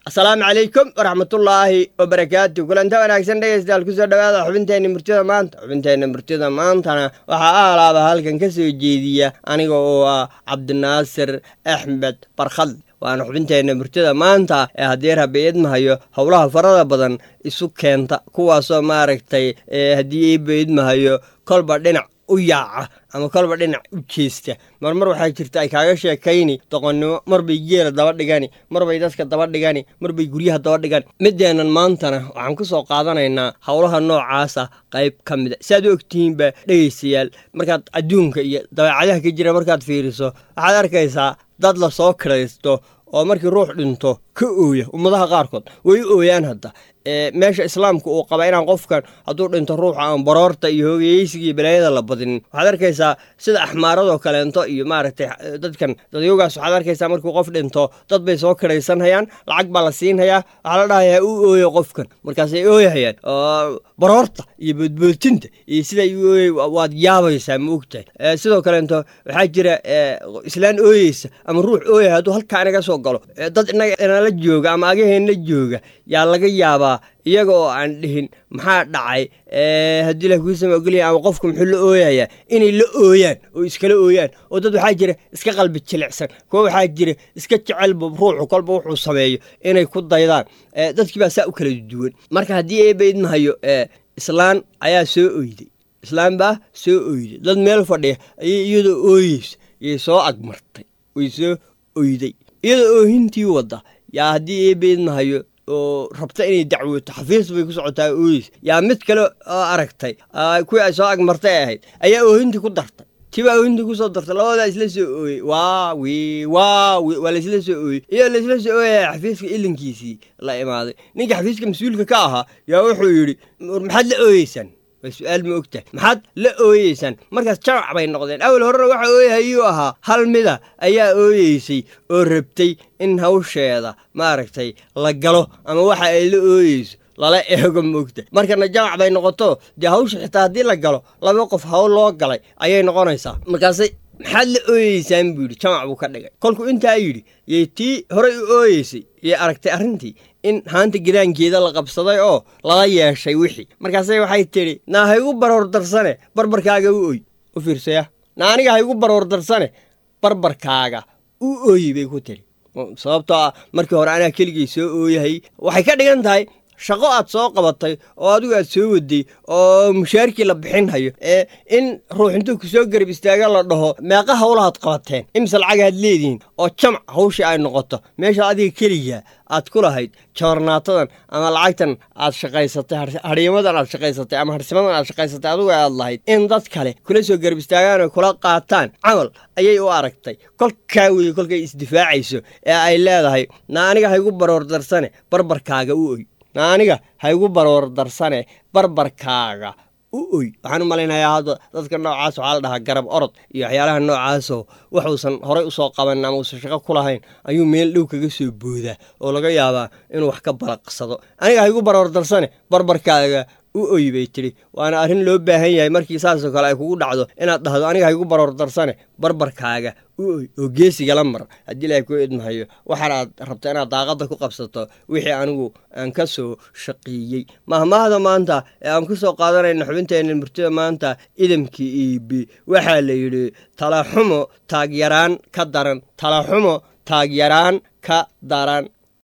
asalaamu calaykum waraxmatullaahi wabarakaatu kulanta wanaagsan dhegeystayaal kusoo dhawaada xubinteenna murtida maanta xubinteenna murtida maantana waxaa aalaaba halkan ka soo jeediya aniga oo ah cabdinaasir axmed barkhad waana xubinteenna murtida maanta ee haddii rabbi idmahayo howlaha farada badan isu keenta kuwaasoo maaragtay haddii iiba idmahayo kolba dhinac u yaaca ama kolba dhinac u jeesta marmar waxaa jirta ay kaaga sheekayni doqonnimo marbay geela daba dhigani marbay dadka daba dhigani marbay guryaha daba dhigani mideennan maantana waxaan ku soo qaadanaynaa howlaha noocaasa qayb ka mida si aad u ogtihiinba dhegaystayaal markaad adduunka iyo dabeecadaha ka jira markaad fiiriso waxaad arkaysaa dad la soo kiraysto oo markii ruux dhinto ka ooya ummadaha qaarkood way u ooyaan hadda meesha islaamka uu qaba inaan qofkan hadduu dhinto ruuxa aan baroorta iyo hoogayeysiga iyo balaayada la badinin waxaad arkaysaa sida axmaaradoo kaleento iyo maaragtay dadkan dadyoogaas waxaad arkaysaa markuu qof dhinto dad bay soo kiraysanhayaan lacag baa la siinhayaa waxaa la dhahayaa u ooyo qofkan markaasay ooyahayaan baroorta iyo boodboodtinta iyo siday u ooyay waad yaabaysaa ma ogtahay sidoo kaleento waxaa jira islaan ooyeysa ama ruux ooyaya hadduu halkaa inaga soo galo dad inaga inala jooga ama agaheenna jooga yaa laga yaabaa iyaga oo aan dhihin maxaa dhacay haddii la kuusama ogolya ama qofku muxuu la ooyayaa inay la ooyaan oo iskala ooyaan oo dad waxaa jira iska qalbi jilicsan kuwa waxaa jira iska jecelba ruuxu kolba wuxuu sameeyo inay ku daydaan dadkii baa saa u kala duwan marka haddii eeba idmahayo islaan ayaa soo oyday islaan baa soo oyday dad meel fadhiya ayay iyadoo ooyeysa yay soo agmartay way soo oyday iyadoo oohintii wadda yaa haddii eeba idmahayo oo rabta inay dacwooto xafiis bay ku socotaa ooyis yaa mid kale oo aragtay kuwii ay soo agmartay ahayd ayaa oohintii ku dartay tibaa oohintii kusoo dartay labadaa isla soo ooyey waa wi waa wi waa laysla soo ooyey iyadoo laysla soo ooyaya xafiiska ilinkiisii la imaaday ninka xafiiska mas-uulka ka ahaa yaa wuxuu yidhi maxaad la ooyeysaan waa su-aal ma ogtahay maxaad la ooyeysaan markaas jamac bay noqdeen awal horena waxa ooyahayuu ahaa hal mida ayaa ooyeysay oo rabtay in hawsheeda maaragtay la galo ama waxa ay la ooyeyso lala eego maogta markana jamac bay noqoto dee hawsha xitaa haddii la galo laba qof hawl loo galay ayay noqonaysaa markaasay maxaad la ooyeysaan buu yidhi jamac buu ka dhigay kolkuu intaa yidhi yay tii horey u ooyeysay yay aragtay arrintii in haanta gidaankeeda la qabsaday oo lala yeeshay wixii markaase waxay tidhi naa haygu baroor darsane barbarkaaga u oy u fiirsaya naa aniga haygu baroor darsane barbarkaaga u ooyi bay ku tidhi sababtoo ah markii hore anaa keligay soo ooyahay waxay ka dhigan tahay shaqo aad soo qabatay oo adigu aad soo waday oo mushaarkii la bixinhayo ee in ruux intuu ku soo garab istaaga la dhaho meeqa howlahaad qabateen imise lacagaad leedihiin oo jamac hawshii ay noqoto meesha adiga keliga aad ku lahayd joornaatadan ama lacagtan aad shaqaysatay hadhiimadan aad shaqaysatay ama harsimadan aad shaqaysatay adigu aad lahayd in dad kale kula soo garab istaagaan oo kula qaataan camal ayay u aragtay kolkaa weye kolkay isdifaacayso ee ay leedahay na aniga haygu baroor darsane barbarkaaga u oy aniga haygu baroor darsane barbarkaaga u oy waxaan u malaynayaa hadda dadka noocaas waxaa la dhahaa garab orod iyo waxyaalaha noocaasoo waxuusan horay usoo qaban ama uusan shaqo ku lahayn ayuu meel dhow kaga soo boodaa oo laga yaabaa inuu wax ka balaqsado aniga haygu baroor darsane barbarkaaga u oy bay tidhi waana arrin loo baahan yahay markii saasoo kale ay kugu dhacdo inaad dhahdo aniga haygu baroor darsane barbarkaaga u oy oo geesigala mar haddii ilaahay kuu idmahayo waxaan aad rabta inaad daaqadda ku qabsato wixii anigu aan ka soo shaqeeyey mahmaahda maanta ee aan ku soo qaadanayna xubinteenna murtida maanta idamkii iibi waxaa la yidhi talaxumo taagyaraan ka daran talaxumo taagyaraan ka daran